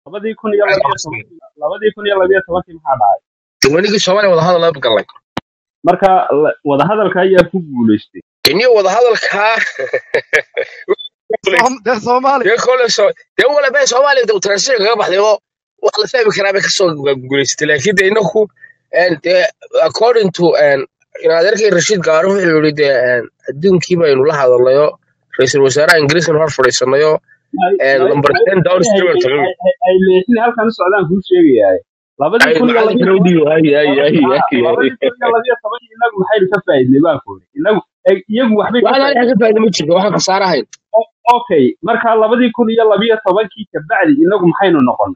labadii kun iyo labiyo tobankii labadii kun iyo labiyo tobankii maxaa dhacay wanigii soomaaliya wadahadal la galnay marka la- wadahadalka ayaa ku guulaystay iniyo wadahadalkaa Soom- dee Soomaali dee kole so dee wala bee soomaaliya de transition kaga baxday oo wax la fahmi karaa bay kasoo guulaysatay laakiin de inaku en, dee according to en, in adeerkay rashiid gaaro wuxuu yidhi dee en, adduunkii baynu la hadalnayo ra-iisul wasaaraha ingiriiskan hor fadhiisanayo Ay- en, ay- number ay- ten ay- downstream ay- tagay ay- ay- ay leexin halkan u socdaan kuu sheegayaa labadii ay kun iyo labiyo macalinkana u dhiibo ay ay ay Ah, ay labadii kun iyo labiyo tobankii inagu maxaynu ka faa'iidnay baan kuri inagu ay- iyagu waxbay ka waxaan faa'iideen aniga ka faa'iida ma jirto waxaan khasaare ahayn okay marka labadii kun iyo labiyo tobankii kabacdi inagu maxaynu noqon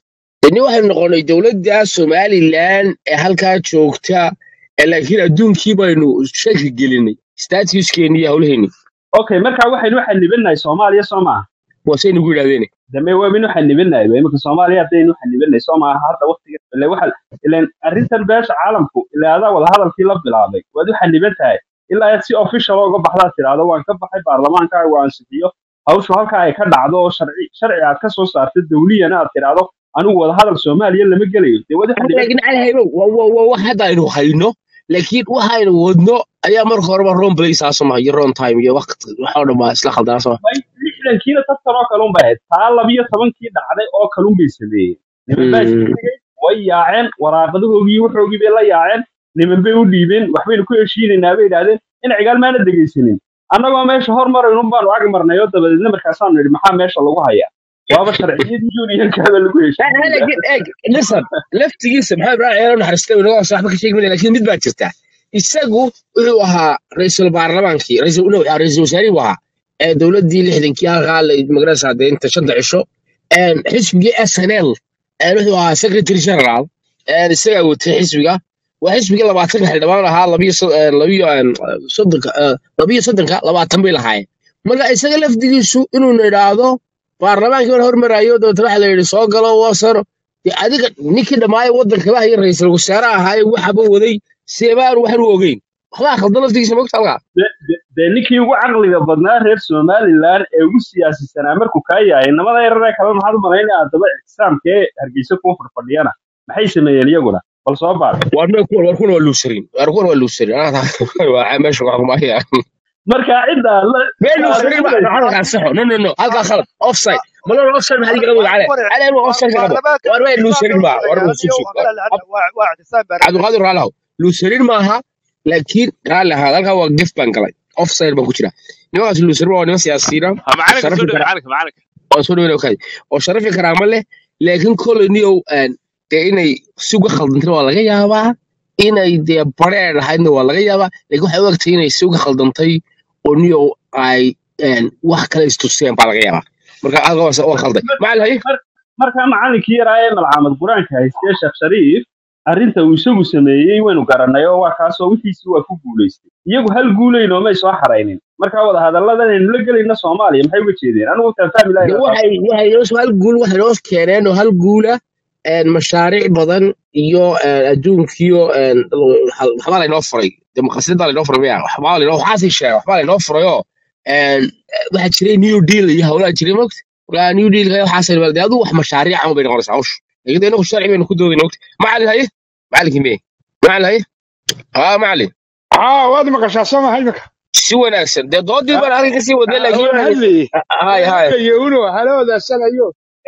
ini waxaynu noqonay dowladda somalilan ee halkaa joogta ee laakiin adduunkii baynu shaki gelinay statuskeeni iyo hawlaheenni okay marka waxaynu xanibanahay soomaaliya soo maaha waasay nagu yidhahdeen dame waabinu xanibanahay imika soomaaliya haddaynu xanibanahay soo maaha hadda waqtiga ile waxa ilen arrintan beesha caalamku ilaa adaa wadahadalkii la bilaabay waad u xaniban tahay ilaa aad si official uga baxdaa tidhaahdo waan ka baxay baarlamaankaaga waa ansixiyo hawshu halkaa ay ka dhacdo oo sharci sharci aad ka soo saarto dawliyana aad tidhaahdo anigu wadahadal soomaaliya lama gelayo dee waad u xaniban laakiin cali haybo waa waa- waa wax hadda aynu hayno laakiin waxaynu wadno ayaa marka horeba ron place aa soo iyo ron time iyo waqti waxoo dhan baa isla khaldanaa soo bay lixdankiina dadkan oo kale unbay ahayd taa labiyo tobankii dhacday oo kalun bay sameeyeen niman baa iska tegey way yaaceen waraaqadahoogii waxoogii bay la yaaceen niman bay u dhiibeen waxbaynu ku heshiinaynaa bay idhaahdeen in cigaal maana dhegaysanin annagoo meesha hormaraynu baanu ag marnay oo dabadeedna markaasaanu nidhi maxaa meesha lagu hayaa waaba sharciyadii unionkaaba lagu heshiinaya laakiin eeg listen laftigiisa maxaa ibrahim ceelo naxariistay inaga hoose waxba ka sheegi mayna laakiin mid baa jirta isagu wuxuu ahaa ra-iisul baarlamaankii ra-iisul no, ra-iisul wasaarihii buu ahaa ee dowladdii lixdankii halkaa la magaraysaa dee inta shanta cisho een, xisbigii s n l een, wuxuu ahaa secretary general een, isagaa watay xisbiga waa xisbigii labaatanka xildhibaan ahaa labiyo so- een, labiyo een, soddonka ee, labiyo soddonka labaatan bay lahaayeen marka isaga lafdigiisu inuu idhaahdo baarlamaankii baan hormarayo dabeetna waxa la yidhi soo galo wasaro dee adiga ninkii dhammaayo waddanka laha iyo ra-iisul wasaare ahaaye waxaba waday seebaan waxan u ogeyn waxbaa khaldan laftigiisa mogta halkaa De- de- dee ninkii ugu caqliga badnaa reer somalilan ee ugu siyaasisanaa markuu kaa yahay namada yararee kale maxaad u malaynaya haddaba ixtisaamkee hargeysa kuwa fadhfadhiyana maxay sameeyeen iyaguna bal soo baar warna kuwan war kuwan waa luusarin war kuwan waa luusarin anaa waa meesha wax kumaya marka cidda la mee luusarin ba taageeraysa halkaa saxo no no no halkaa khalad offside malo offside maxaa digala wada cale cale anu offside ka qabo baarlamaanka war mee luusarin ma war ixtisaamka sug wuxuu sug yahay waa waa waa ixtisaam baarlamaanka cabdiqaadir raalahow luusarin maaha laakiin raali ahaa halkaa waa gef baan galay offside baan ku jira nimankaas luusarin waa niman siyaasiyiina ha macalinka sharafi soo dhowe kara macalinka macalinka oo soo dhaweyn okay oo sharafi karaama leh laakiin koloniyow dee inay si uga khaldantayna waa laga yaabaa inay dee bareer ahaydna waa laga yaabaa laakiin waxay u egtay inay si uga khaldantay oo niyow ay een, wax kale istuseen baa laga yaabaa marka halka waa waa khalday macalin haye Mar- marka macalinkii yaraa ee malcaamad qur-aanka haystee sheekh shariif arrinta uu isagu sameeyey waynu garanay oo waa kaasoo wixiisii waa ku guulaystay iyagu hal guulaynoo may soo xaraynin marka wadahadalladan aynu la gelayna soomaaliya maxay uga jeedeen anigu taan fahmi lahayn dee waa taas waxay waxay noo hal guul waxay noo keeneen oo hal guula een, mashaariic badan iyo een, adduunkiyo een, waxbaa laynoo furay dee maqasidada laynoo furay maya waxbaa laynoo waxaasii sheegay waxbaa laynoo furayoo een, waxaa jiray new deal iyo hawlaa jiray mogta marka new deal waxaas dee aduu wax mashaariic ama bay noqonaysaa hawsha laakiin dee inagu sharci baynu ku doodayna mogta macalin haye macalinkii meye macalin haye haa macalin aa waad maqashaa soo maha imika si wanaagsan dee doodii baan halkan kasii wadnay laakiin waan waxay hadlayey hay hay iyo uno hala wadaasanayo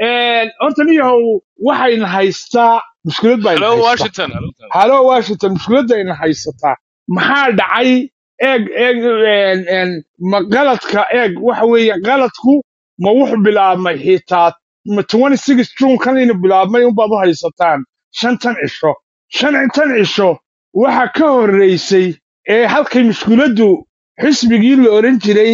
horta niyahow waxayna haystaa mushkilad bayna hello haystaa washington hello halo washington mushkiladayna haysataa maxaa dhacay eeg eeg een, een, ma qaladka eeg waxa weeye qaladku ma wuxuu bilaabmay xitaa ma 26 june kan inu bilaabmay unbaad u haysataan shantan cisho shantan cisho waxa ka horreysay ee halkay mushkiladdu xisbigii la oran jiray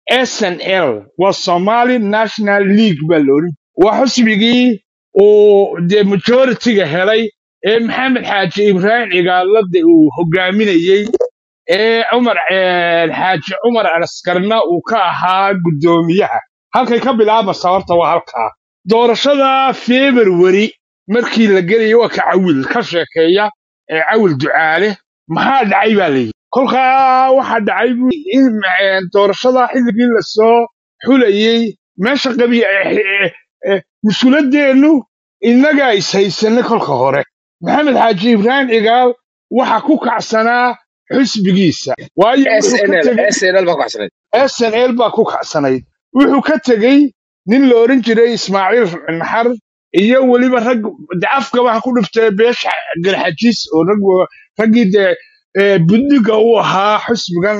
snl waa somali national league baa la oran waa xisbigii uu dee majoritiga helay ee maxamed xaaji ibraahim cigaalada uu hogaaminayey ee cumar eh, xaaji cumar askarna uu ka ahaa guddoomiyaha halkay ka bilaabmaysa horta waa halkaa doorashada february markii la gelayo waa ka cawil ka sheekeeya ee cawil ducaale maxaa dhacay baa layidhi kolkaa waxaa dhacay bu in eh, doorashada xilligii lasoo xulayey meesha qabi eh, eh, eh, mushkiladeennu innagaa ishaysanay kolka hore maxamed xaaji ibraahim cigaal waxa ku kacsanaa xisbigiisa waayo wuxuu ka snl tegey snl baa ku xasanayd snl baa ku kacsanayd wuxuu ka tegey nin la oran jiray ismaaciil naxar iyo weliba rag de afka waxa ku dhiftay beesha garxajis oo rag wa- raggii dee eh, buddiga u ahaa xisbigan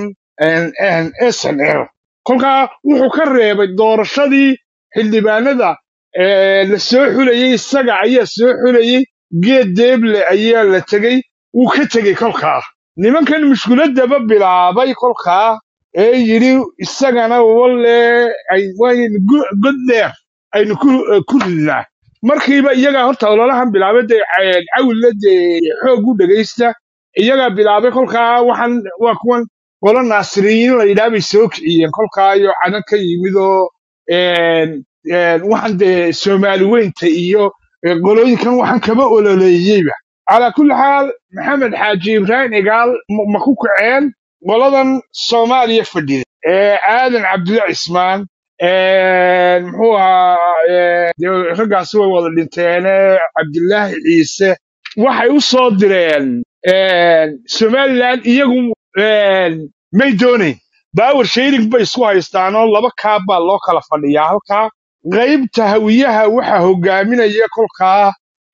snl kolkaa wuxuu ka reebay doorashadii xildhibaanada eh, la soo xulayey isaga ayaa soo xulayey geed deeble ayaa la tegey wuu ka tegey kolkaa nimankan mushkiladaba bilaabay kolkaa ee yidhi isagana walle ay waynu gu- god dheer aynu ku eh, ku ridnaa markiiba iyagaa horta ololahan bilaabay dee eh, cawille dee xoog u dhegaysta iyagaa bilaabay kolkaa waxaan waa kuwan qolo naasiriyiin la yidhaha bay soo kiciyeen kolkaa iyo cadan ka yimid oo een, een, waxaan dee soomaali weynta iyo eh, qolooyinkan waxaan kaba ololeeyeyba calaa kulli xaal maxamed xaaji ibraahim igaal ma ma ku kaceen qoladan soomaaliya fadhida ee aadan cabdilla cismaan een, muxuu ahaa ee, dee raggaasi way wada dhinteene cabdilaahi ciise waxay u soo direen een, somaliland iyagu een, may doonayn baawer shairing bay isku haystaanoo laba kaab baa loo kala fadhiyaa halkaa qaybta hawiyaha waxa hogaaminaya kolkaa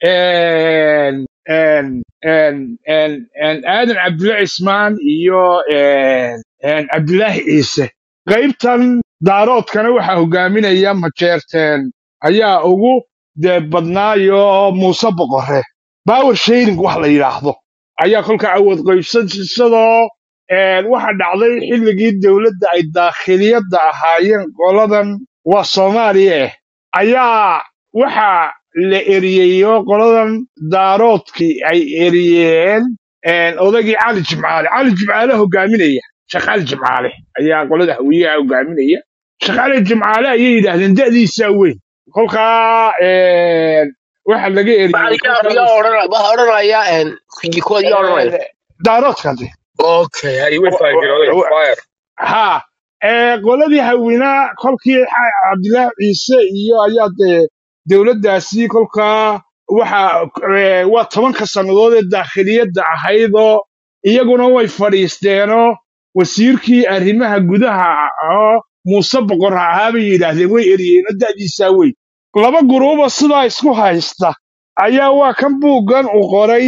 een, een, een, een, een, aadan cabdilla cismaan iyo een, een, cabdilaahi ciise qaybtan daaroodkana waxaa hogaaminaya majeerteen ayaa ugu dee badnaayo muuse boqore baawer shairing wax la yidhaahdo ayaa kolka awood qaybsadoo een, waxa dhacday xilligii dowladda ay daakhiliyadda ahaayeen qoladan waa soomaaliya eh ayaa waxa la eriyeeyo qoladan daaroodkii ay eriyeen een, odaygii cali jimcaale cali jimcaale hogaaminaya sheekh cali jimcaale ayaa qolada hawiyaha hogaaminaya sheekh cali jimcaale ayay yidhaahdeen da'diisaa weyn kolkaa een, waxa laga eriyey maxaa yaa kolkaa yaa odhanaya waxaa odhanaya xigikood yaa odhanaya een, daaroodkadi okay hay way faagirooday fire ha ee qoladii hawinaa kolkii xa- cabdilaahi ciise iyo ayaa dee dowladdaasi kolkaa waxa ee, waa tobanka sannadood ee daakhiliyadda ahaydoo iyaguna way fadhiisteenoo wasiirkii arrimaha gudaha oo muuse boqor ahaa bay yidhaahdeen way eriyeenoo da'diisaa weyn laba guruuba sidaa isku haysta ayaa waa kan buuggan uu qoray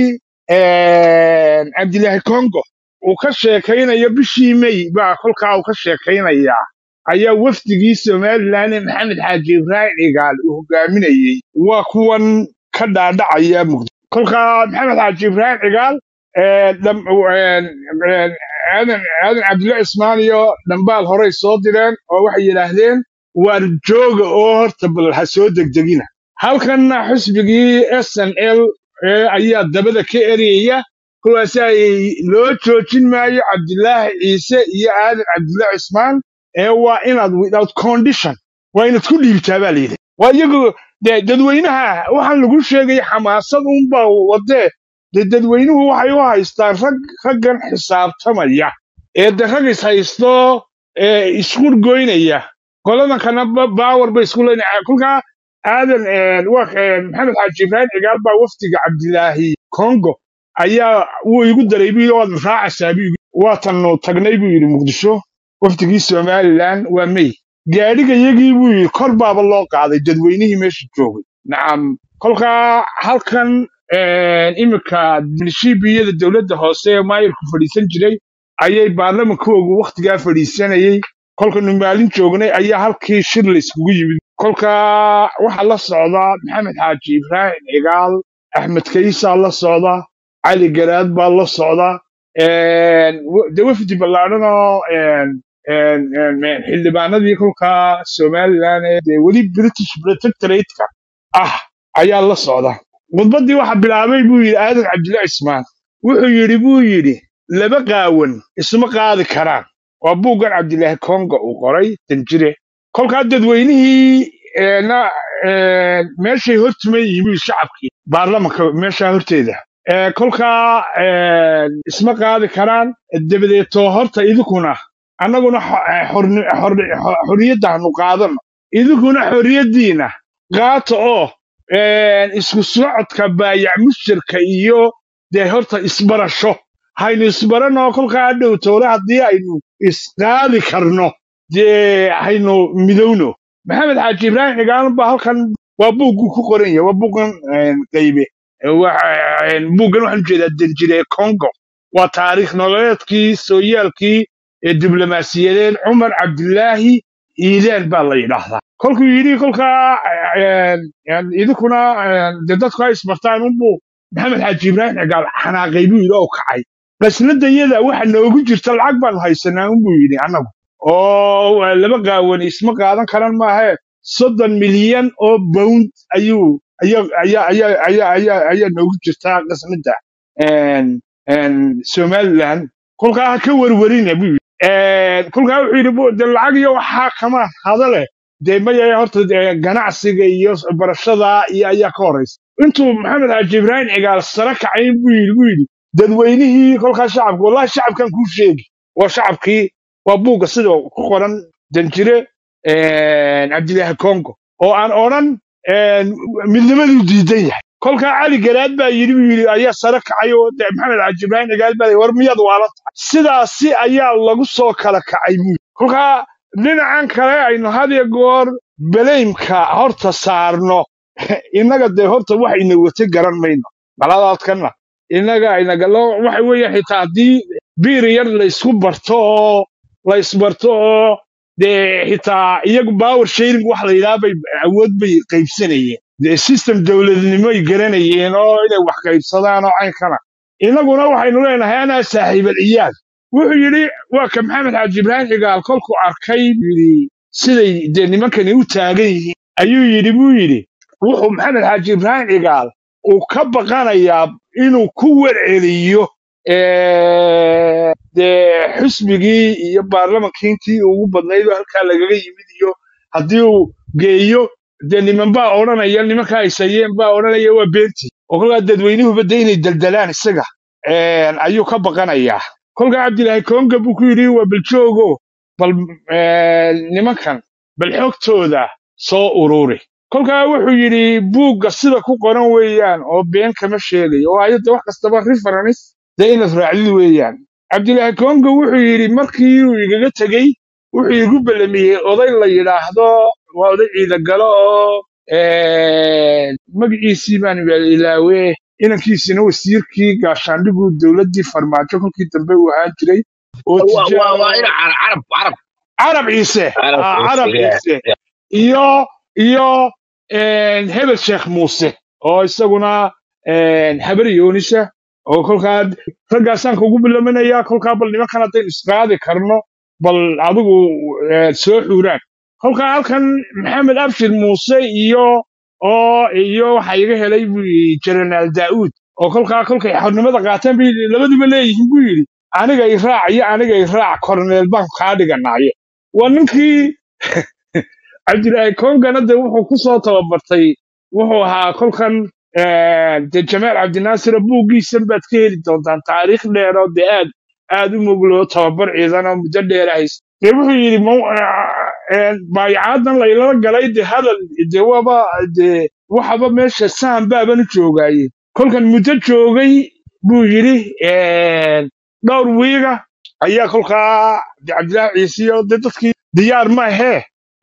een, cabdilaahi congo uu ka sheekaynayo bishii may baa kolkaa uu ka sheekaynayaa ayaa wafdigii somalilan ee maxamed xaaji ibraahim cigaal uu hogaaminayey waa kuwan ka dhaadhacaya muqdisho kolkaa maxamed xaaji ibraahim cigaal ee, dham- een, een, aadan aadan cabdilla cismaan iyo dhambaal horey soo direen oo waxay yidhaahdeen waar jooga oo horta bal ha soo degdegina halkanna xisbigii s n l ee ayaa dabada ka eriyaya kuwaas ay loo joojin maayo cabdilaahi ciise iyo aadan cabdilla cismaan ee waa inaad without condition waa inaad ku dhiibtaa baa layidhi waa iyagu dee dadweynaha waxaan lagu sheegay xamaasad unbaa wadee dee dadweynuhu waxay u haystaan rag raggan xisaabtamaya ee de rag is haysto ee isqurgoynaya qoladankana baawar bay isku leynaya kolkaa aadan een, waa een, maxamed xaaji ibraahim cigaal baa wafdiga cabdilaahi congo ayaa wuu igu daray buu yidhi waad raacaysaa buu yidhi waatanu tagnay buu yidhi muqdisho wafdigii somalilan waa may gaadhiga yagii buu yidhi kor baaba loo qaaday dadweynihii meesha joogay nacam kolkaa halkan een, iminka milishiibiyada dowladda hoose ee maayirku fadhiisan jiray ayay baarlamankoogu wakhtigaa fadhiisanayey kolkanu maalin joognay ayaa halkii shir la iskugu yimid kolkaa waxaa la socdaa maxamed xaaji ibraahim cigaal axmed kaysaa la socda cali garaad baa la socda een, w- de wafdi ballaadhanoo een, een, een, een, xildhibaanadii kolkaa somalilan ee dee weli british protectorate-ka ah ayaa la socda khudbaddii waxaa bilaabay buu yidhi aadan cabdilla cismaan wuxuu yidhi buu yidhi laba qaawan isma qaadi karaan waa buuggan cabdilaahi konga uu qoray danjire kolkaa dadweynihii ee, na- ee, meeshay hortuman yihiin buu yidhi shacabkii baarlamanka meeshaa horteeda Ee, kolkaa ee, isma qaadi karaan dabadeetoo horta idinkuna annaguna xo- ee, xorni- xorni- xo- xorriyadda hanu qaadano idinkuna xorriyaddiina qaata oo een, isku socodka baayac mushirka iyo dee horta isbarasho haynu isbaranoo kolkaa dhow toole haddii aynu isqaadi karno dee haynu midowno maxamed xaaji ibraahim xigaalan baa halkan waa buuggu ku qoran yahay waa buuggan een, qaybe Waxa- een, buuggan waxaan ujeedaa danjire congo waa taariikh nololeedkii sooyaalkii ee diblomaasiyadeed cumar cabdilaahi iidaan baa la yidhaahdaa kolkuu yidhi kolkaa een, een, idinkuna een, dee dadku ha isbartaan unbuu maxamed xaaji ibraahim xigaal xanaaqay buu yidhi oo kacay qasnada iyada waxa noogu jirta lacag baanu haysanaa unbuu yidhi annagu oo waa laba gaawani isma qaadan karan maahe soddon milyan oo pound ayuu ayaa ayaa ayaa ayaa ayaa ayaa noogu jirtaa qasnada een een somaliland kolkaa ha ka warwarina buu yidhi Een, kolkaa wuxuu yidhi bu- dee lacag iyo waxaa kama hadale dee maya horta dee ganacsiga iyo barashada iyo ayaa ka horeysa intuu maxamed xaaji ibraahim cigaal sare kacay buu yidhi buu yidhi dadweynihii kolkaa shacabka wallahi shacabkan kuu sheegi waa shacabkii waa buugga sida ku qoran danjire een, cabdilaahi congo oo aan odhan een, midnimaduu diidan yahay kolkaa cali garaad baa yidhi buu yidhi ayaa sare kacay oo dee maxamed xaaji ibraahim cigaal baa yidhi, war miyaad waala tahay sidaasi ayaa lagu soo kala kacay buu yidhi kolkaa dhinacan kale aynu had iyo goor beleymka horta saarno innaga dee horta wax ina wata garan mayno baladaadkana innaga inagalo waxa weeye xitaa haddii biir yar la isku barto oo la isbarto oo dee xitaa iyagu power sharing wax la yidhaha bay awood bay qaybsanayeen dee system dowladnimoy garanayeen oo inay wax qaybsadaan oo caynkana innaguna waxaynu leenahay anaa saaxiibal ciyaal wuxuu yidhi waa ka maxamed xaaji ibraahim cigaal kolkuu arkay buu yidhi siday dee nimankani u taagan yihiin ayuu yidhi buu yidhi wuxuu maxamed xaaji ibraahim cigaal uu ka baqanayaa inuu ku warceliyo ee, dee xusbigii iyo baarlamankiintii ugu badnayd oo halkaa lagaga yimid iyo haddii uu geeyo dee niman baa odhanaya nimankaa haysayeen baa odhanaya waa beentii oo kolkaa dadweynuhuba dee inay daldalaan isaga een, ayuu ka baqanayaa kolkaa cabdilaahi konga buu ku yidhi waa baljoogo bal een, nimankan bal xogtooda soo ururi kolkaa wuxuu yidhi buugga sida ku qoran weeyaan oo been kama sheegayo oo ayadda wax kastaba reference dee inaad raacdid weeyaan cabdilaahi kongo wuxuu yidhi markii uu igaga tegey wuxuu igu ballamiyey oday la yidhaahdo waa oday ciidagalo oo een, magaciisii baan ilaawe inankiisina wasiirkii gaashaandhigu dowladdii farmaajo kolkii dambe uu ahaan jiray oo waa waa tijaar waa ina carab carab carab ciise carab ah, carab yeah, ciise yeah. iyo iyo een, hebel sheekh muuse oo isaguna een, habar yoonisa oo kolkaa raggaasaan kugu bilaminayaa kolkaa bal nimankan haddaynu isqaadi karno bal adigu eh, soo xuuraan kolkaa halkan maxamed abshir muuse iyo oo iyo waxa iga helay buu yidhi jenaraal daa'uud oo kolkaa kolkay xornimada qaateen bay labaduba leeyihiin buu yidhi aniga i raac iyo aniga i raac korneel baan kaa dhiganaaye waa ninkii cabdilaahi kongana de wuxuu ku soo tababartay wuxuu ahaa kolkan eh, de jamaal cabdinaasir buuggiisan baad ka heli doontaan taariikh dheer oo de aad aad u mugloo tababar ciidan oo muddo dheer hays de wuxuu yidhi "Maw- eh, eh, baayacaadan laylala galay de hadal de waba de waxaba meesha sahan baaban u joogaaye kolkan muddo joogay buu yidhi eh, dhowr wiiga ayaa kolkaa de cabdilaahi ciise iyo de dadkii diyaar ma ahee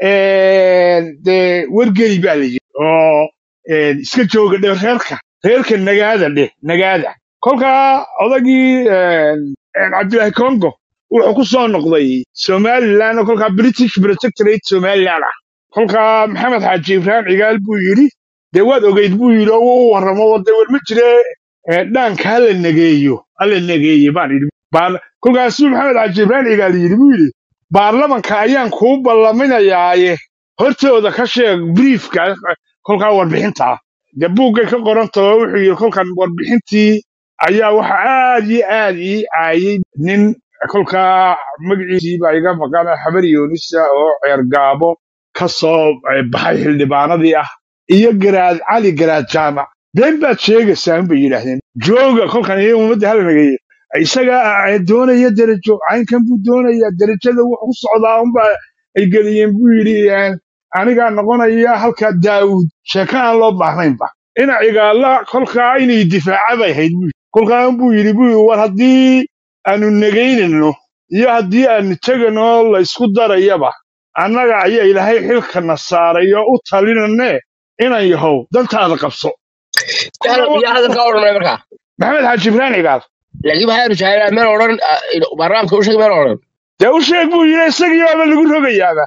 een, dee wargeli baa la yidhi oo een, iska jooga dhe reerka reerka nagaada dheh nagaada kolkaa odagii een, een, cabdilaahi congo wuxuu ku soo noqday somaliland oo kolkaa british protectorate somaliland ah kolkaa maxamed xaaji ibraahim cigaal buu yidhi dee waad ogeyd buu yidhi oo u warramo oo dee war ma jire ee, dhaanka hala negeeyo hala negeeye baan yidhi Baar- kolkaasuu maxamed xaaji ibraahim cigaal yidhi buu yidhi baarlamanka ayaan kuu ballaminayaaye hortooda ka sheeg briefka kolkaa warbixinta ah dee buuggay ka qorantaho wuxuu yidhi kolkan warbixintii ayaa waxa aad iyo aad ii caayay nin kolkaa magaciisii baa iga maqana xabar yoonisa oo ceergaabo ka soo eh, baxay xildhibaanadii ah iyo garaad cali garaad jaamac been baad sheegaysaa unbay yidhaahdeen jooga kolkan iyo ummadda halnagaye isaga eh, doonaya derajo caynkan buu doonayaa derajada wuxuu ku socdaa unbaa ay geliyeen buu yidhi eh, anigaa noqonaya halkaa daawud sheeko aan loo baahnaynba ina cigaalla kolkaa inay difaaca bay hayd buu kolkaan buu yidhi buu yidhi war haddii aanu negaynayno iyo haddii aanu tegano la isku darayaba annaga ayaa ilaahay xilkana saaray oo u talinane inan yahow dantaada qabso yaa hadalka odhanay markaa maxamed xaaji ibraan cigaal laakiin waxaanu jeclaa meel odhan barnaamijka u sheeg meel odhan dee u sheeg buu yidhi isagii baaba lagu rogayaaba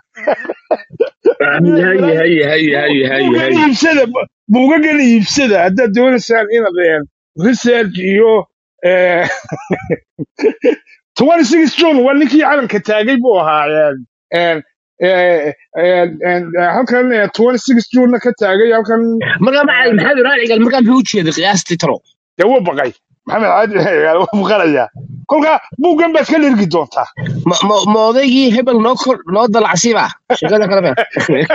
haye haye haye haye haye buugan haye iibsada buugagan iibsada haddaad doonaysaan inaad een, research iyo eh, 26 june waa ninkii calanka taagay buu ahaa een, een, eh, een, een, eh, halkan eh, 26 june ka taagay halkan markaa macalin maxamed ibrahim cigal markaa muxuu u jeeday qiyaastii talo dee wuu baqay maxamed caadi wuu baqanayaa kolkaa buuggan baad ka dhergi doontaa ma ma- ma odaygii hebel noo kor noo dalacsiiba sheekada kale be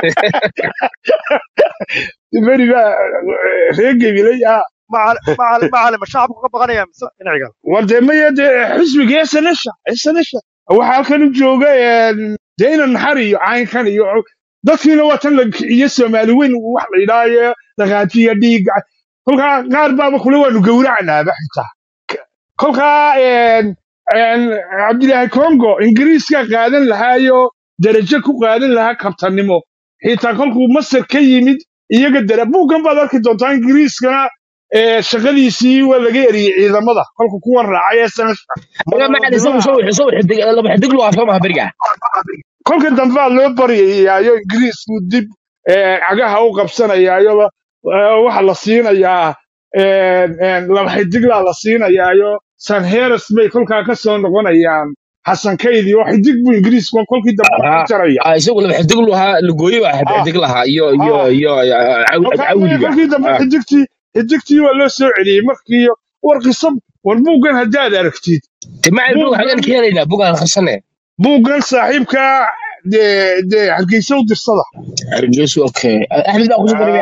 beriga reer gebilay ah macalin macalin macalin ma shacabku ka baqanaya mise dhinacigal war dee maya dee xisbiga snsha snsha waxaa halkan u jooga een, dee ina naxar iyo caynkan iyo dadkiina waa tan la iyo soomaali weyn wax la yidhaayo dhaqaajiya dhiiga kolkaa qaar baaba kule waanu gowracanaaba xitaa kolkaa een, een, cabdilaahi congo ingiriiska qaadan lahaayo darajo ku qaadan lahaa kabtanimo xitaa kolkuu masar ka yimid iyaga dara buuggan baad arki doontaa ingiriiskana ee, shaqadiisii waa laga eriyey ciidamada kolka kuwan raacay snsha markaa macalin isagu soo wixi soo wixi dig laba xidig lu afsoo maha beriga kolka dambaa loo baryayaayo ingiriisku dib eh, cagaha u qabsanayaayo eh, waxa la siinayaa een, een, laba xidiglaa la siinayaayo sanheres bay kolkaa ka soo noqonayaan xasan kaydi oo xidig buu ingiriisku kolkii dambe ka Aha. jaraya Ah, isagu laba xidig lu ahaa lagooye baa Ah, xidig lahaa iyo iyo ah. iyo ah, caw- kolkaa cawliga kolkii dambe Ah. xidigtii xidigtii waa loo soo celiyey markii war qisab war buuggan haddaad aragtid te macalin bug xagaan buuggan ka helaynaa bugaan akhrisane buuggan saaxiibka dee dee hargeysa u dirsada hargeysu okay axmed baa kusoo darbiya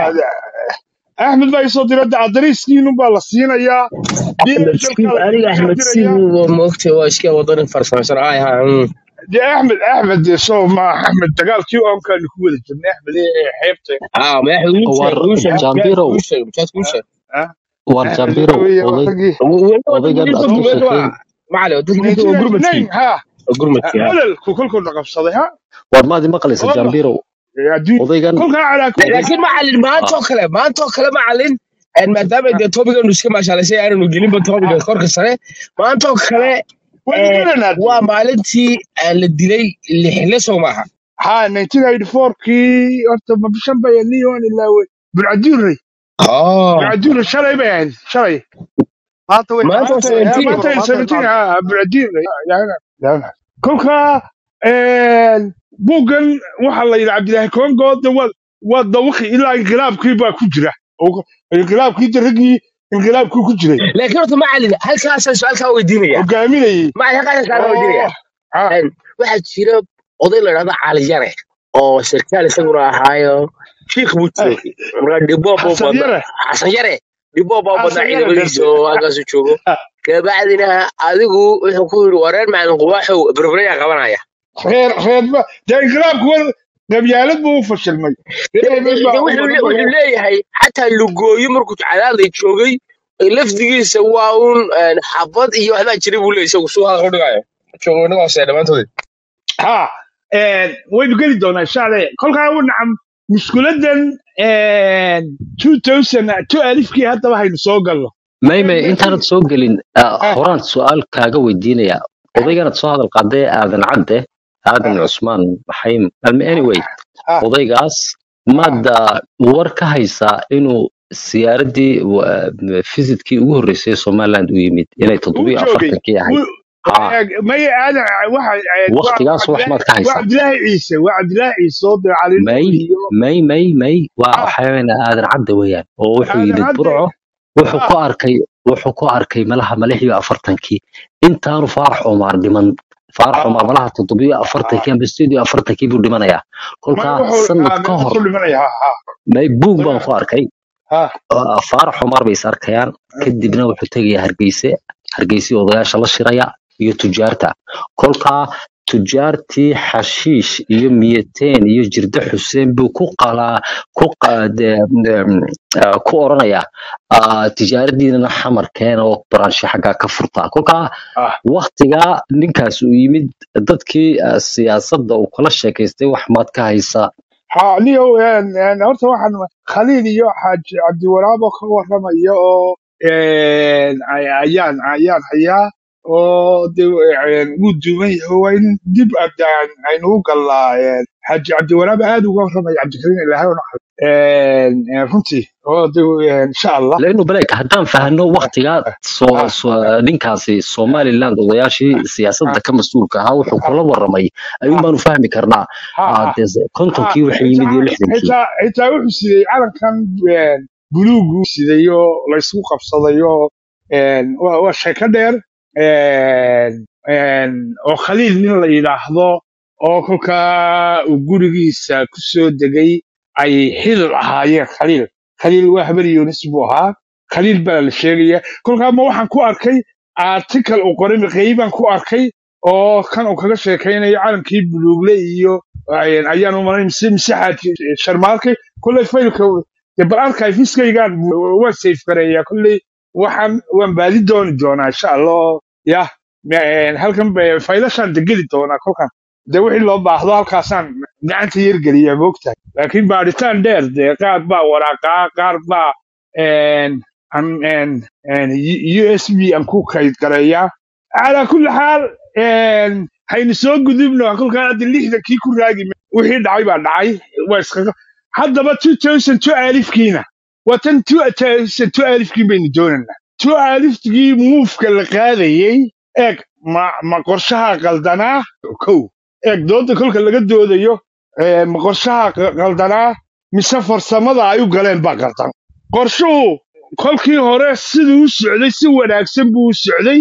axmed baa isoo dira adariiskiinun baa la siinayaa axmed siib dhlkaa aniga lagu soo axmed siib dirayaa moogta waa iska wadanin farsamaysan ay ha dee axmed axmed dee soo ma axmed dagaalkii oonkaanu ku wada jirnay axmed ee xeebta ah ma axmed uu war sheeg uu sheeg jambirow uu sheeg mujaad uu sheeg Ah, war axmed jambirow weeye waa oday raggii odaygan aad ka macalin sheekeyn dadka midda waa gurmadkii 1999 ha waa gurmadkii ha ololku kolkuu dhaqabsaday ha war maadi maqlaysa wallah jambirow adduun odaygan kolkaa calaa oday laakiin macalin maanta oo kale maanta oo kale macalin een, maadaama dee topigan iska maashaalaysa aananu gelinba topiga korka sare maanta oo kale waynu een, garanaa dee waa maalintii aan la dilay lixle soo maaha ha 1994 kii horta ma bishan bay niyoan ilaawey burcadiurey oh burcadiurey shalay bay ahayd shalay maanta way maanta oo maanta Eh, 17 maanta maanta 17 ha burcadiurey kolkaa buuggan waxaa la yidhi cabdilaahi kongo de waa waa dawaqi ilaa inqilaabkii baa ku jira oo inqilaabkii de raggii inqilaabkii ku jiray laakiin horta macalin halkaasaan su-aalkaa weydiinaya hogaaminayey macalin halkaasaan su-aalkaa weydiinaya oo ah, Een, waxaa jira oday la dhahda cali yare oo sarkaal isaguna ahaayo shiikh buu joogay markaa dhiboo buu xasan badna yare xasan yare dhiboo baa badnaa xasan yare ciidamadiisa darbe oo halkaasu joogo kabacdina adigu wuxuu ku yidhi wareer macalin quwaaxow berberayaa qabanaya reer reerba dee inqilaabku war qabyaalad buu u fashilmay de reer de- baa de u wuxuu badan le- bay wuxuu leeyahay xataa lugooyo markuu cadaalday joogay lafdigiisa waa un een, xabad iyo waxbaa jiray buu leeyahay isagu suu hadal u dhigayo joogo inaga hoosee dhammaantood ha waynu geli doonaa insha allah kolkaa u nacam mushkuladan 2000 alifkii haddaba haynu soo galno maymay intaanad soo gelin ah, Ah, horaan su-aal kaaga weydiinaya odayganad soo hadal qaadee aadan cadde aadan cusmaan maxaym alme anyway ah, odaygaas ah. maada war ka haysaa inuu siyaaradii visitkii ugu horreysay somaliland u yimid inay uu toddobiyo joogay afartankii ahayd Wuu- ha eh, maya aadan waxa eh, waa waktigaas wax cabdilaahi maad ka waa haysaa cabdilaahi ciise waa cabdilaahi ciise oo dee cali may nuur iyo may may may waa ah waxaweyn aadan cadde weeyaan oo wuxuu aadan yimid cadde burco wuxuu ah ku arkay wuxuu ku arkay malaha malixiyo afartankii intaanu faarax cumaar dhiman faarax cumaar ah malaha toddobiyo ah afartankii amba sideed iyo afartankii buu dhimanayaa may kolkaa wuxuu sanad ah ka hor meeshaasuu dhimanaya ha ha may buug baan ku arkay ha ah, faarax cumaar bay is arkayaan kadibna wuxuu tegayaa hargeyse hargeysii odayaasha la shiraya iyo tujaarta kolkaa tujaartii xashiish iyo miyateen iyo jirde xuseen buu ku qalaa ku qa- de- em, ah, ku oranaya ah, tijaaradiinana xamarkeena oo baraanshe xaggaa ka furtaa kolkaa ah waktigaa ninkaas uu yimid dadkii ah, siyaasadda uu kala sheekaystay wax maad ka haysaa ha niyow een, een, horta waxaan khaliil iyo xaaji cabdiwaraabo ka warramaya oo een, ay- ayaan ayaan hayaa oo de een, wuu duuban yahay waa in dib abdaan aynu u galnaa een, xaaji cabdiwaraabo aad uga warramaya cabdikariin ilaahay una xal runtii oo de een, insha allah لانه بلاك haddaan fahno waktigaa soo ah soo- ninkaasi somaliland odayaashii siyaasadda ah ka mas-uulka ahaa wuxuu ah kula waramay ayuun ah baanu fahmi karnaa ha Ah, ha dee ha kontonkii waxay yimid iyo xitaa lixdankii xitaa xitaa wuxuu sidey calankan een, buluugu siday oo laysku qabsaday oo een, waa waa sheeko dheer een, een, oo khaliil nin la yidhaahdo oo kolkaa uu gurigiisa ku soo degay ay xidil ahaayeen khaliil khaliil waa habar yunis buu ahaa khaliil baa la sheegaya kolkaa ma waxaan ku arkay article uu qoray maqeybaan ku arkay oo kan uu kaga sheekaynayo calankii buluugle iyo ay- ayaan u malayn mise mise xaaji sharmaarkay kolley faylka dee bal archiveskigan waan safe gareeyaa kolley waxaan waan baadi dooni doonaa insha allah yah een, halkan ba- faylashaan degeli doonaa kolkan dee wixii loo baahdo halkaasaan gacanta yargeliyaa moogtahay laakiin baadhitaan dheer dee qaar baa waraaqaa qaar baa een, an- een, een, usb aan ku kayd gareeyaa calaa kulli xaal een, haynu soo gudubno kolkaa hadda lixdankii ku raagi ma- wixii dhacay baa dhacay waa iskaga haddaba 2002 alifkiina waa tan 2002 alifkii baynu doonaynaa 2 alifkii muufka la qaadayey eeg ma ma qorshaha qaldanaa kow eeg dooda kolka laga doodayo ee, ma qorshaha qa- qaldanaa mise farsamada ay u galeen baa qaldan qorshuhu kolkii hore siduu u socday si wanaagsan buu u socday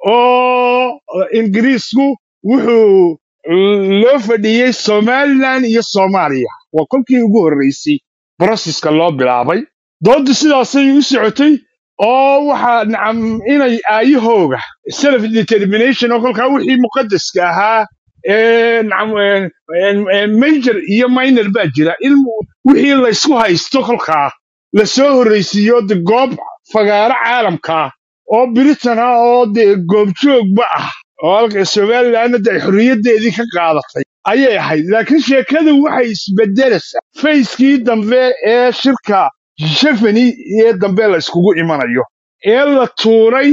oo ingiriisku wuxuu loo fadhiyey somaliland iyo soomaaliya waa kolkii ugu horreysay brosiska loo bilaabay dooddu sidaasay u socotay oo waxaa nacam inay aayahooga self determination oo kolkaa wixii muqadaska ahaa ee nacam een- een- een major iyo minor baa jira in wixii laysku haysto kolkaa la soo horreysiiyo de goob fagaaro caalamka ah oo britain ah oo dee goobjoogba ah oo halka somalilandna de ay xorriyaddeedii ka qaadatay ayay ahayd laakiin sheekadu waxay isbedelaysaa fayskii dambe ee shirka shefani ee dambe la iskugu imanayo ee la tuuray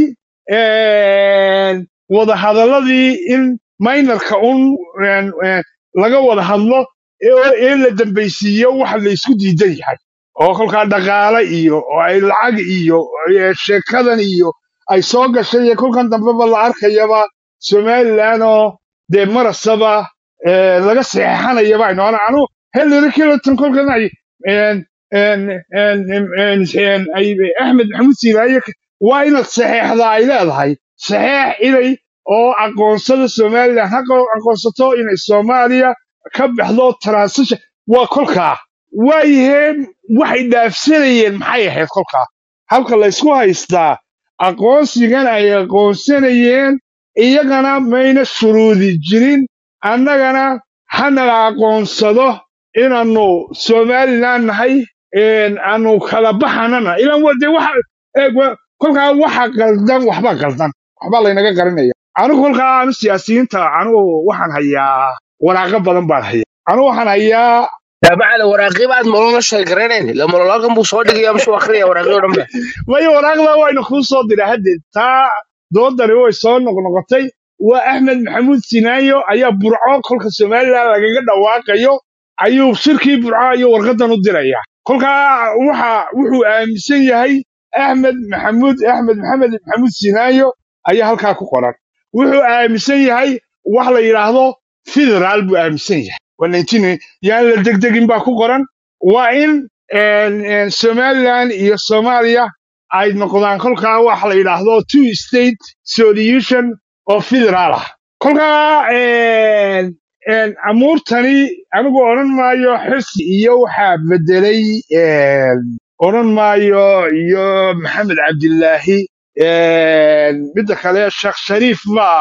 een, wadahadalladii in minorka un een, een, laga wada hadlo ee ee la dambaysiiyo waxa la isku diidan yahay oo kolkaa dhaqaale iyo oo ay lacag iyo ee, sheekadan iyo ay soo gashay iyo kolkan dambeba la arkayaba somaliland oo dee marasaba ee, laga saxeexanayaba aynu ana anu hillary clinton kolkan ay een, een, een, een, een, een, ay axmed maxamuud siilaaye waa inaad saxeexdaa ay leedahay saxeex inay oo aqoonsada somaliland ha aqo- aqoonsato inay soomaaliya ka baxdo transition waa kolkaa waayaheen waxay dhaafsanayeen maxay ahayd kolkaa halka laysku haystaa aqoonsigan ay aqoonsanayeen iyagana mayna shuruudi jirin annagana hanala aqoonsado inaannu somaliland nahay een, aanu kala baxanana ilan wa- dee waxa eeg wa- kolkaa waxa qaldan waxba qaldan waxbaa laynaga qarinaya anigu kolkaa anu siyaasiyiinta anigu waxaan hayaa waraaqo badan baan hayaa anigu waxaan hayaa taabacada waraaqii baad nolola sheegaranayn ila nololkan buu soo dhigaya muxuu akhriya waraaqii oo dhan ba maya waraaqda waynu kuu soo diray haddeed taa doodani way soo noqnoqotay waa axmed maxamuud sinaayo ayaa burco kolka somaliland lagaga dhawaaqayo ayuu shirkii burco ayuu warqadan u diraya kolkaa waxa wuxuu aaminsan yahay axmed maxamuud axmed maxamed maxamuud sinaayo ayaa halkaa ku qoran wuxuu aaminsan yahay wax la yidhaahdo federaal buu aaminsan yahay waa 19 yaan la degdegin baa ku qoran waa in een, een, somaliland iyo soomaaliya ay noqdaan kolkaa waxa la yidhaahdo two state solution oo federaal ah kolkaa een, een, amuurtani anigu odhan maayo xirsi iyo waxaa bedelay een, odhan maayo iyo maxamed cabdilaahi een, midda kale sheekh shariif baa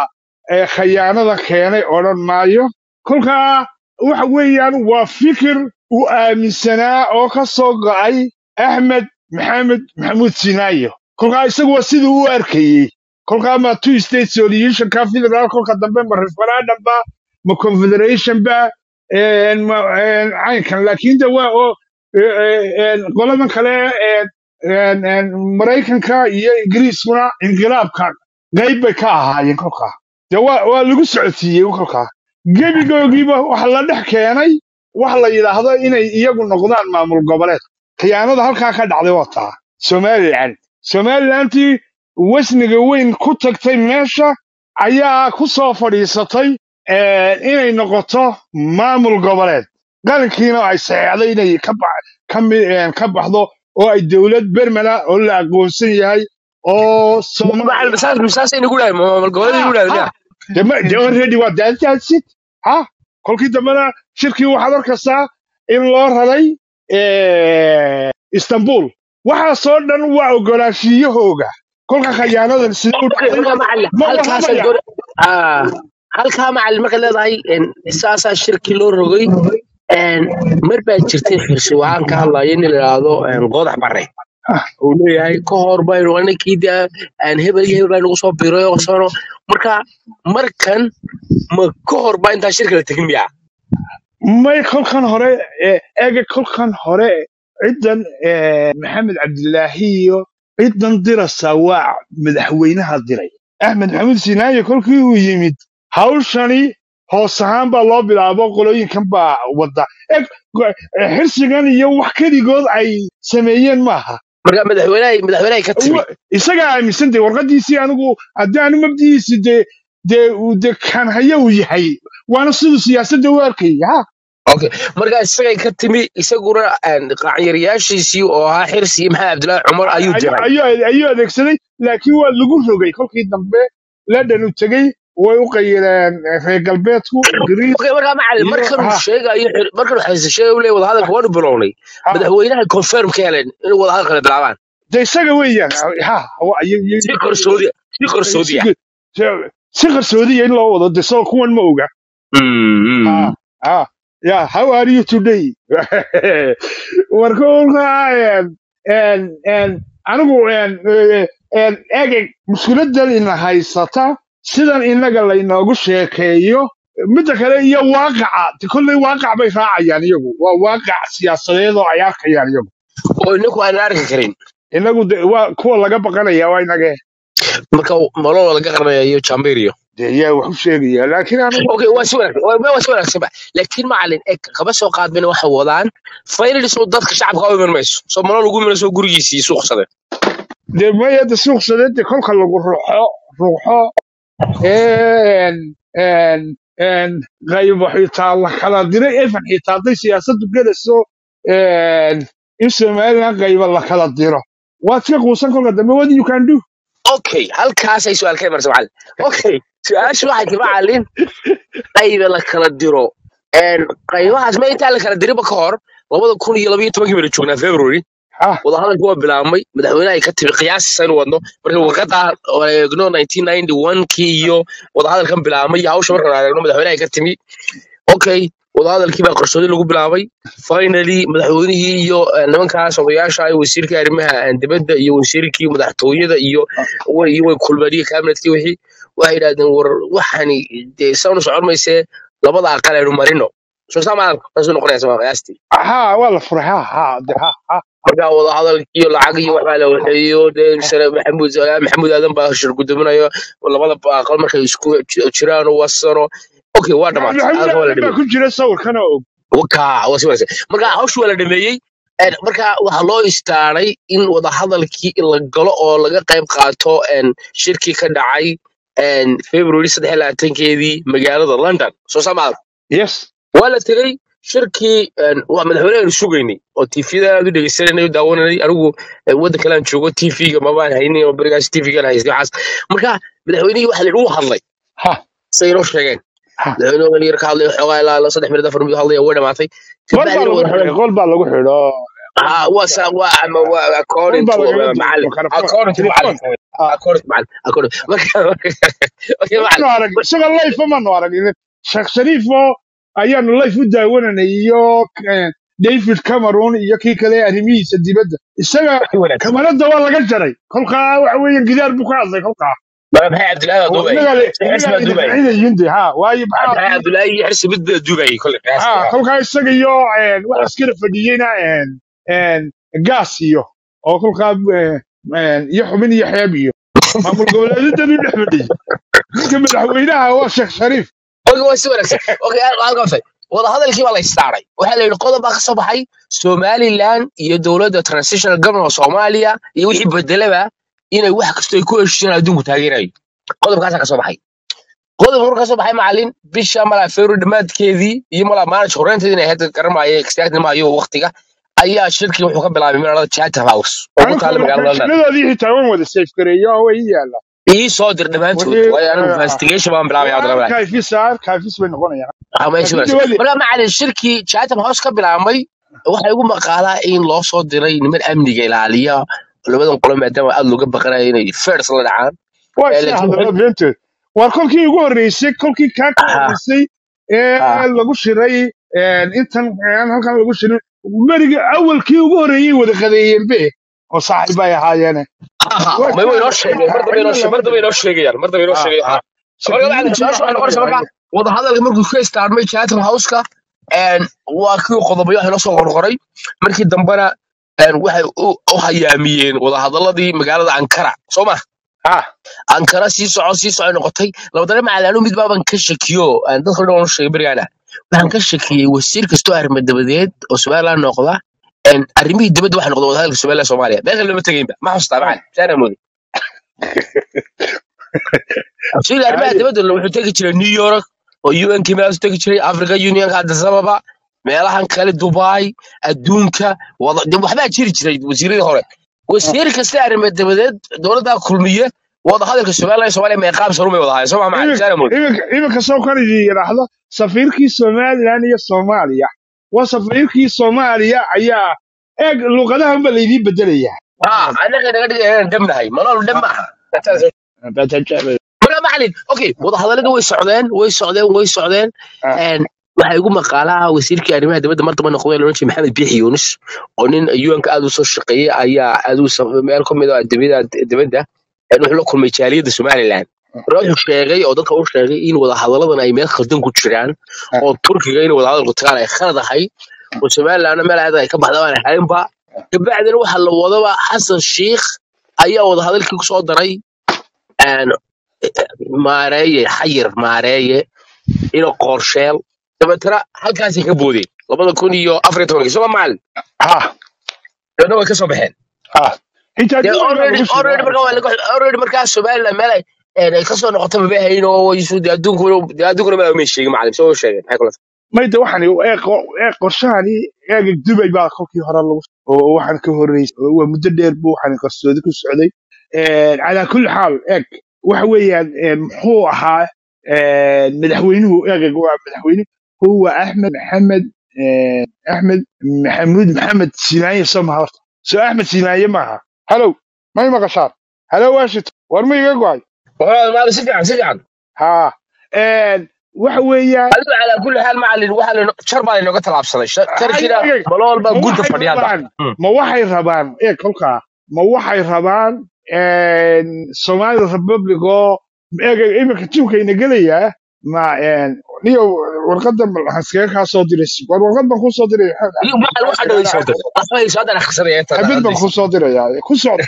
ee khayaanada keenay odhan maayo kolkaa waxa weeyaan waa fikir uu aaminsanaa oo ka soo go'ay axmed maxamed maxamuud sinaayo kolkaa isagu waa siduu u arkayey kolkaa ma two state solutionka federal kolka dambe ma referendum ba ma confederation ba een, ma een, caynkan laakiin de waa oo ee, ee, een, qoladan kale een, een, een, maraykanka iyo ingiriiskuna inqilaabka qayb bay ka ahaayeen kolkaa de waa waa lagu socodsiiyey kolkaa gebigoogiiba waxa la dhex keenay wax la yidhaahdo inay iyagu noqdaan maamul goboleed khiyaanada halkaa ka dhacday waa taa somalilan somalilantii wasniga weyn ku tagtay meesha ayaa ku soo fadhiisatay eh, inay noqoto maamul goboleed qarankiina ay saxeexday inay ka ba- ka mi- eh, ka baxdo oo ay dowlad bermela oo la aqoonsan yahay oo macalin soomaaliya masaas masaas inagu dhahay maamul goboleed inagu ha dhahay ha de ma- de already waa daaddaadsid ha kolkii dambena shirkii waxaad arkaysaa in loo raray eh, istanbul waxaasoo dhan waa ogolaashiyahooga kolka khayaanadan sida u Okay, dhacday marka macalin ma halkaasa warramaya gor ah halkaa macalin marka leedahay een, saasaa shirki loo rogay een, mar baa jirtay xirsi waxaan ka hadlaya in la yidhaahdo een, goodax bare Ah, uu leeyahay ka hor baynu anakii de aan hebel iyo hebel baa nagu soo biiray oo sano marka markan ma ka hor baa intaan shirka la tegin miyaa may kolkan hore eh, ega kolkan hore ciddan eh, maxamed cabdilaahi iyo ciddan dirasa waa madaxweynaha diray axmed maxamuud sinaaye kolkii uu yimid hawshani hoos ahaan baa loo bilaabo qolooyinkan baa wada eg go- eh, xirsigan iyo wax keligood ay sameeyeen maaha marka madaxweynahay madaxweynahay ka timi Wa- isagaa aaminsan dee warqadiisii anigu haddii aanu mabdihiisi dee dee uu de kan haya uu yahay waana siduu siyaasadda u arkayay ha okay marka isagay ka timi isaguna een, qaaciyaryaashiisii oo ahaa xirsi iyo maxamed cabdilaahi cumar ayuu ayuu diray ayuu ayuu adeegsaday laakiin waa lagu rogay kolkii dambe ladhan u tegey way u qayireen eh, reer galbeedku ingiriis okay marka macalin iyo markan uu ha sheegayo xir- markan uu xirsi sheegayo uu leeyahay wadahadalka waanu bilownay ha madaxweynaha confirm ka heleen inuu wadahadal kale bilaabaan de isaga weeyaan ha wa- iyo- iyo- si qarsoodi si qarsoodi si ah si- si qarsoodiya in loo wado de soo kuwan ma oga Mm, ha mm. ha ya how are you today marka ulka en en en anigu en eh, en egeg mushkiladan ina haysata sidan inaga laynoogu sheekeeyo midda kale iyo waaqaca de kolley waaqac bay raacayaan iyagu waa waaqac siyaasadeed oo ay arkayaan iyagu oo inaku aan arki karin inagu de waa kuwa laga baqanaya waa inage marka maloo laga qarnaya iyo jamberio de yaa wax u sheegaya laakiin anigu okay waa si wanaagsan waa waa si wanaagsan ba laakiin macalin eg kaba soo qaadbina waxay wadaan finally soo dadka shacabka u iman mayso soo malo lagu iman soo gurigiisii suuqsade de maya de suuqsadeed de kolka lagu ruxo ruuxo en en en qaybo xitaa la kala diray efan xitaa hadday siyaasaddu gelayso en in somaliland qaybo la kala diro waad iska quusan kolka dambe what you can do okay halkaasay su-aal ka imanaysa macalin okay su-aashu waxay ti macalin qayba la kala diro een, qaybahaas ma intaa la kala diriba ka hor labada kun iyo labaiyo tobankii baynu joognaa february ha wadahadalku waa bilaabmay madaxweynaha ay ka timi qiyaasisa inu wadno marka warqada oo eegno 1991kii iyo wadahadalkan bilaabmay iyo hawsha markaan eegno madaxweynaha ay ka timi okay wadahadalkii baa qarsoodi lagu bilaabay finally madaxweynihii iyo eh, nimankaas odayaasha ah wasiirkii arrimaha eh, dibadda iyo wasiirkii madaxtooyada iyo way iyo way kulmeen iyo kabinetkii wixii waxay yidhahdeen war waxani dee sanu socon maysee labada aqal aynu marino soo saa maadan saasuu noqonaysa waa qiyaastii ha waa la furay ha ha de ha ha marka wadahadalkii iyo lacag iyo waxbaa la waxeeyo dee sare maxamuud salaam maxamuud aadan baa shir gudominayo labada aqal markay isku ji- jiraan oo wasano okay waa dhamaatay maxamuud halka waa la aadan baa dhameeyey ku jira sawirkana og waka waa si wanaagsan marka hawshu waa la dhameeyey een, marka waxaa loo istaaray in wadahadalkii la galo oo laga qayb qaato een, shirkii ka dhacay een, february saddex iyo labaatankeedii magaalada london soo samaad yes waa la tegey shirkii een, waa madaxweynehaanu sugaynay oo tvda aad u dhegeysananay oo daawananay anigu eh, waddan kale aan joogo tvga mabaan haynin oo berigaas tvgan haystay waxaas marka madaxweynihii waxa la yidhi uu hadlay ha say inoo sheegeen ha madaxweynuhu wali yar ka hadlay xoogaa ilaa ilaa saddex minut afar minut hadlaya way dhamaatay qol baa kabacdina lagu wadahadal xidhay qol baa lagu xidho ah waa sa waa ama waa qol according baa to lagaga uh, duubay macallin mikrofon according to telefoon macallin Ah. akord macalin akord marka marka okay waanu macalin arag isagoo life maanu arag sheekh shariif oo ayaanu life u daawananay iyo eh, david cameron iyo kii kale arrimihiisa dibadda isaga wanaagsan kamarada waa laga jaray kolkaa waxa weeye gidaar buu ka hadlay kolkaa mara maxay cabdilaahi waa oo duubay inaga le- xirsi inaga baa duubay idinficinayin de ha waayo maxay maxaa cabdilaahi iyo xirsi mid baa duubay kole ha qiyaastii kolkaa isaga iyo eh, waxa iskala fadhiyeyna eh, eh, gaas iyo oo kolkaa eh, eh, iyo xubin iyo xeeb iyo maamul goboleedyadanu dhex fadhiyey ninka madaxweynaha waa sheekh shariif oge waa si wanaagsan oge halkaasay wadahadalkii baa la istaaray waxaa la yidhi qodob baa ka soo baxay somaliland iyo dowladda transitional government of soomaaliya iyo wixii bedelaba inay wax kastoo ay ku heshiiyaan adduunku taageerayo qodobkaasaa ka soo baxay qodobka markuu ka soo baxay macalin bisha malaa february dhammaadkeedii iyo malaa maalinta horreynteedii inay hadda garanmaayo exactly maayo waqtiga ayaa shirkii wuxuu ka bilaabay magaalada chatham house oo ku anigu taalla magaalada london konfeshinadoodii xitaa waan wada safe gareeyo oo way ii yaallaan ii soo dir dhammaantood wixii waayo anigu eh, investigation baan bilaabay hadda labada kaafis kaafis bay noqonayaan ama ay laakiin sugayso dawladii marka macalin shirkii chatham house ka bilaabmay waxaa igu maqaalaa in loo soo diray niman amniga ilaaliya labadan qolo maadaama aad looga baqanayo inay fers la dhacaan waa Eh, isla laakiin hadallo waxay beenteed waa kolkii ugu horreysay kolkii kaa ka aha horreysay ee aha lagu shiray eh, intan aan halkan lagu shirin beriga awalkii ugu horreeyay wada qadeeyeen be oo saaxiib ay ahaayeene aha waa may way kaa noo sheegeen mar dambe inoo cidna mar lama dambe dirin inoo sheegayaan mar dambe inoo ah sheegayaan ah marka macalin security su-aasha waxay waxaa noqonaysaa marka laga wadahadalka markuu ka istaarmay chatham houseka waa kii qodobayo wax inoo soo qorqoray markii dambena een, waxay u u hayaamiyeen wadahadaladii magaalada ankara soo ma ah ankara sii soco sii soco noqotay labadana macalin anu mid baaban ka shakiyo aan dadka dhan u sheegay berigaana waxaan ka shakiyey wasiir kastoo arrimo dabadeed oo somaliland noqda een, arrimihii dibadda waxa noqda wadahadalka somaliland soomaaliya meesha lama tegaynba ma xustaa ah macalin saana moodi wasiirka arrimaha ay dibadda wuxuu tegi jiray new york oo un kii meelaas tegi jiray africa unionka addis ababa meelahan kale dubai adduunka wada de waxbaa jiri jiray wasiiradii hore wasiir kasta arrimo dabadeed dowladdaa kulmiye wadahadalka somaliland soomaaliya meeqaam sarumay wada hayan soo maa macalin iminka saana moodi iminka iminka soo kan idin yidhaahdo safiirkii somaliland iyo soomaaliya waa safiirkii soomaaliya ayaa eeg luqadahan ba laydiin bedelayaa ها انا كده قاعد دمنا هاي منال دم معها marka macalin okay wadahadalada way socdeen way socdeen way socdeen een waxaa igu maqaalaha wasiirkii arrimaha dibadda mar damba noqday loodhan jiray maxamed biixi yuunus oo nin un-ka aad u soo shaqeeyey ayaa aad u sam- meel ka mid ah dibadda dibadda een wuxuu la kulmay jaaliyadda somaliland marka wuxuu sheegay oo dadka u sheegay in wadahadaladan ay meel khaldan ku jiraan oo turkiga in wadahadalku tagaan ay khalad ahay oo somalilandna meel aad ay ka baxda aan ahaynba kabacdina waxa la wadaba xasan shiikh ayaa wadahadalkii ku soo daray een maareeye xayir maareeye ino qorsheel dabeetana halkaasay ka boodeen labada kun iyo afar iyo tobankii soma macalin ha dabeetna way ka soo baxeen ha xitaa dee dumarkaa already lagu already markaa waa shiraa laga already markaa somaliland meel ay een ay kasoo noqoto maba hayn oo isu dee adduunkuna dee adduunkuna meel may sheegin macalin soo sheegeen maxay kula mayda waxaan eeg eeg qorshahani eega dubay baa kolkii hore lagu oo waxaan ka horreysay oo waa muddo dheer buu waxaan qarsoodi ku socday calaa kulli xaal eeg waxa weeyaan een, muxuu ahaa een, madaxweynuhu eeg waa madaxweyne huwa axmed maxamed een, axmed maxamuud maxamed sinaaye somaha horta soo axmed sinaaye maaha halow may maqashaan halow washington war ma iga go'ay macalin si fiican si fiican ha een, waxa weeyaan adigu calaa kulli xaal macalin waxaa la jar baa laynooga tallaabsaday Sha- jarkiina Ay, ay, malool baa ma gunta waxay fadhiya hadda rabaan Hmm. ma waxay rabaan ee kolkaa ma waxay rabaan een, somali republic oo eega iminka jibkayna gelayaa ma een, niyo warqadan waxaan iskaga kaa soo diray war warqad baan kuu soo diray iyo macalin waxaa dhaway soo dir waxbay soo dar akhrisanaya inta xabid baan hadlaysa kuu soo dirayaa ku socod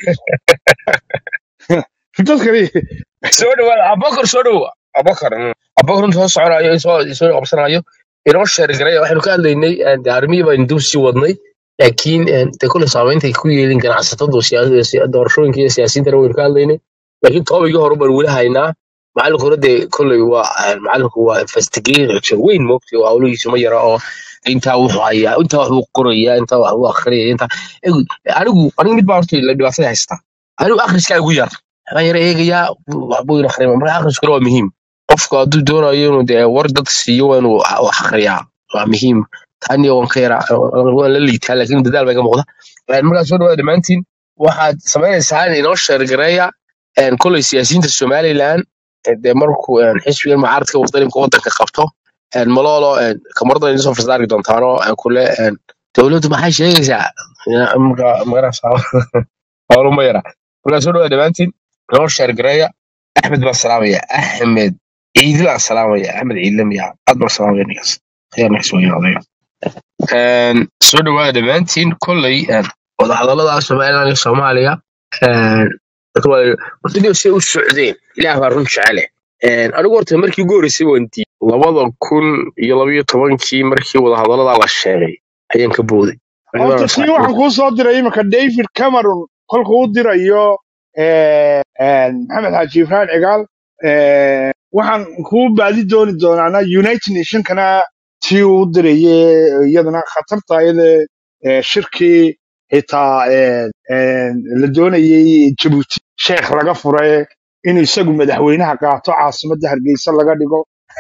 dadkani soo dhawaada abakar soo dhawo abakar mm. abakar intuu soo soconayo soo soo qabsanayo inoo sheergaray waxaynu ka hadlaynay een, dee arrimihii baynu dib sii wadnay laakiin een, dee kule saameynta ay ku yeelin ganacsatadu siyaasada siya- doorashooyinka iyo siyaasiyiintana waynu ka hadlaynay laakiin toobigii hore baan weli haynaa macalinku hore dee kolley waa een, macalinku waa investigator weyn moogtay oo hawlihiisu ma yara oo intaa wuxuu hayaa intaa wax buu qorayaa intaa wax buu akhriyaya intaa Egu- anigu anigu mid baa horta la dhibaatada haystaa anigu akhriskaa igu yar waxaan yara eegayaa waxbuu ina akhriyay marka akhriskuna waa muhiim qofku hadduu doonayo inuu dee war dad siiyo waa inuu wax akhriyaa waa muhiim tani waan ka yara waan la liitaa laakiin dadaal baa iga muuqda Een, markaa soo dhawaada dhammaantiin waxaad samaynaysaa inoo sheergareeya een, koley siyaasiyiinta somalilan ee, dee markuu een, xisbigan mucaaradka wadaninka wadanka qabto een, malolo een, kamarada idin soo farsaari doontaano een, kule een, dowladdu maxay sheegaysaa Ya, marka magarasa howluma yara markaa soo dhawaad dhammaantiin noo sheergareeya axmed baan salaamaya axmed ciidil aan salaamaya axmed ciidile miya aad baan salaamaya ninkaas khayr naxis weyn odaya Een, soo dhawaada dhammaantiin kolley een, wadahadallada somalilan iyo soomaaliya een, dadka waa- horta inay say u socdeen ilaah baa run jecele Een, anigu horta markii ugu horreysay waan diiday labada kun iyo labayo tobankii markii wadahadallada la sheegay ayaan ka booday horta tii waxaan kuu soo diray iminka david cameron kolkuu u dirayo eh, eh, maxamed xaaji ibrahim cigaal eh, waxaan kuu baadi dooni doonaana united nationkana tii uu u diraye iyadana khatarta iyada eh, shirkii xitaa eh, eh, la doonayey jabuuti sheekh laga furay in isagu madaxweynaha qaato caasimadda hargeysa laga dhigo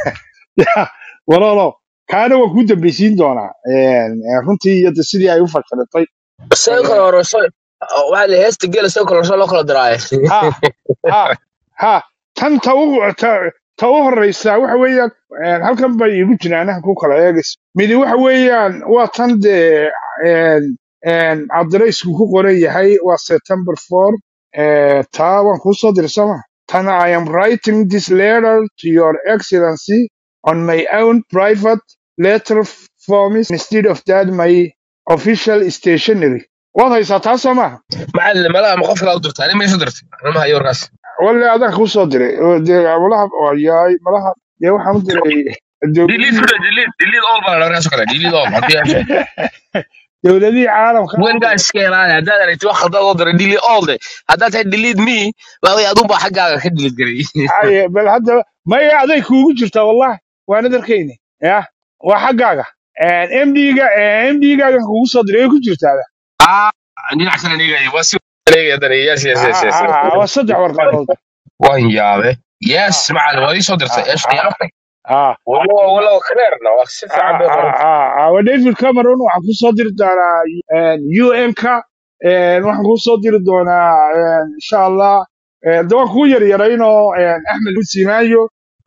Ya, walalo kaana waan kuu dambeysiin doonaa Eh, eh, runtii iyo de sidii ay u fashilatay isaga kale horeyso waxaa la heesta gela isaga kale horeyso loo kala diraaye ha ha ha tan ta u ta, ta u horeysa waxa weeyaan eh, halkan bay igu jinaanaha ku kala eegaysa midi waxa weeyaan waa tan dee en en cabdiraysku ku qoran yahay waa september 4 eh, taa waan kuu soo diray sooma tan i am writing this letter to your excellency on my own private letter forms instead of that my official stationery waad haysaa taa soo maaha macalin malaha ma qofka u dirtaa nin meesha dirtay anama hayo warkaas wale adaan kuu soo diray oo dee malaha yaay malaha dee waxaan u diray delete dowladihii kuda delete delete all baa la warkaas oo kale delete all haddii aad dowladihii caalamka wengaa iska ilaali haddaad aragti wax khaldan oo diray delete all de haddaad tahay delete me waa adun baa xaggaaga ka delete garay Haye, bal hadda maya aday kuugu jirtaa wallahi waanad arkayni ya waa xaggaaga mdga mdgaagan kuugu soo diray way ku jirtaaba ah dhinac kale nigaya waa si nigaya hadana yes yes yes yes Ah, ah, waa saddex warqadood waan yaabe yes macalin waa ii soo dirtay Ah, eesh ah, qiyaamtay ah, walo walo clearna waa si fiican bay ah, qoran ah, ah, waa david cameron waxaan ku soo diri doonaa un-ka waxaan ku soo diri doonaa eh, insha allah eh, de waan kuu yaryaraynoo axmed usimaayo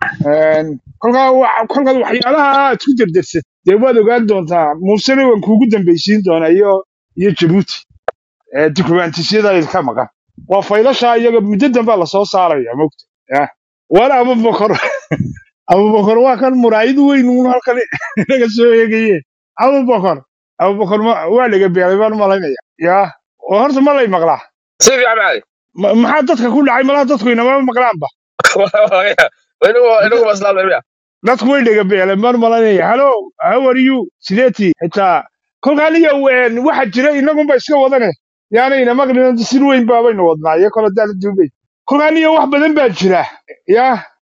kolkaa wa- kolkaad waxyaalaha aad ku derdersad dee waad ogaan doontaa muusena waan kuugu dambeysiin doonaa iyo iyo jabuuti eh, dukumaantisyada idinka maqan waa faylasha iyaga muddo dambaa lasoo saaraya mogta ya war abubakar abubakar waa kan muraayad weyn uun halkan inaga soo eegaye abubakar abubakar ma- waa laga beelay baan malaynaya ya oo horta ma lay maqlaa si fiican macalin Ma- maxaa dadka ku dhacay malaha dadku inama maqlaanba inagu inagu maslaamaya dadku way dhega beeleen baan malaynaya hallo how are you sideetii xitaa kolkaan iyo een, waxa jira inagunba iska wadane yaana ina maqlin sir weyn baabaynu wadnaa iyo kale daala duubay kolkaan iyo wax badan baa jira ya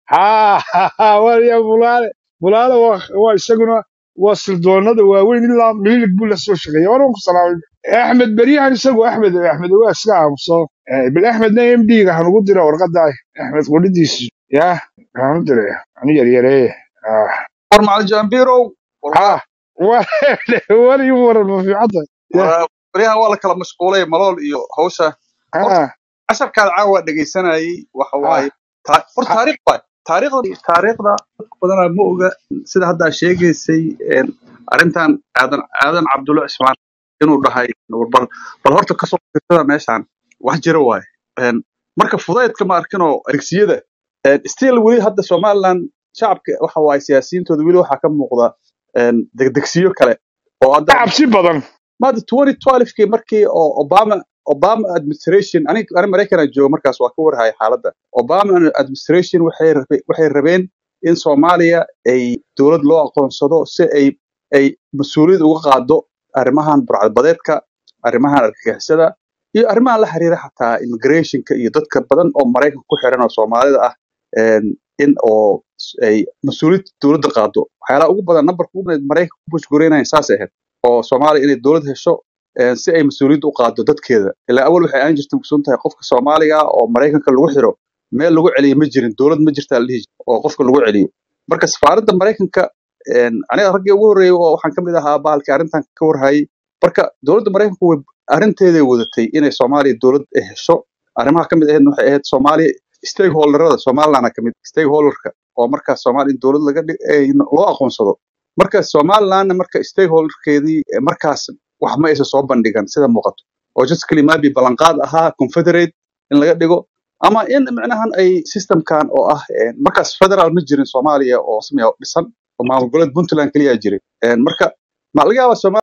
ha waya bulaale bulaale waa waa isaguna waa sildoonada waaweyn ilaa mililig buu la soo shaqeeya war waan ku salaamay axmed beryahan isagu axmed axmed waa iska aamuso Eh, bil axmedna m d ga hanugu dira warqada axmed qudhidiisu ya hanu diray anu yaryareeye ah war macalin jambirow ah war war ii waran ma fiicanta ya baryahan waa la kala mashquulay malool iyo hawsha horta ah casharkaada caawa dhegaysanayay waxa ah waaye ta- hor ah taariikh waay taariikhda taariikhda dadka badanaa ma oga sida haddaa sheegaysay een, arrintan aadan aadan cabdulla cismaan inuu dhahay war bal bal horta kasoo fiirsada meeshaan wax jira waaye Een, marka fudaydka ma arkinoo adegsiyada still weli hadda somaliland shacabka waxa waaye siyaasiyiintooda weli waxaa ka muuqda een, degdegsiyo kale oo hadda cabsi badan maada 2012kii markii oo obama obama administration aniga ani maraykanaa jooga markaas waa ka warhaya xaaladda obama administration waxay rabe- waxay rabeen in soomaaliya ay dowlad loo aqoonsado si ay ay mas-uuliyad uga qaado arrimahan burcadbadeedka arrimahan argagixisada iyo arrimahan la xiriira xataa immigrationka iyo dadka badan oo maraykanka ku xiran oo soomaalida ah een, in oo s- ay mas-uuliyad dowladda qaado waxyaalaha ugu badan nambarka ugu badan maraykanka ku bushgureynayaan saasay ahayd oo soomaaliya inay dowlad hesho een, si ay mas-uuliyadda u qaado dadkeeda ilaa awal waxay aan jirta mugsoon tahay qofka soomaaliga ah oo maraykanka lagu xiro meel lagu celiyo ma jirin dowlad ma jirtaa la dhihi jiro oo qofka lagu celiyo marka safaaradda maraykanka een, aniga raggii ugu horreeyay oo waxaan ka mid ahaa bahalkii arrintan ka warhayay marka dowladda maraykanku way arrinteeday wadatay inay soomaaliya dowlad ay hesho arrimaha ka mid ahayd waxay ahayd soomaaliya stakeholderada somalilandna ka mid stakeholderka oo markaas soomaaliya in dowlad laga dhig eh, loo aqoonsado marka somalilandna marka stakeholderkeedii eh, markaas wax ma aysan soo bandhigan sida muuqato oo just kalimabi ballanqaad ahaa confederate in laga dhigo ama in micnahan ay systemkan oo ah eh, markaas federal ma jirin soomaaliya oo rasmi ah oo dhisan oo maamul goboleed puntland keliya jiray Eh, marka ma laga yaabaa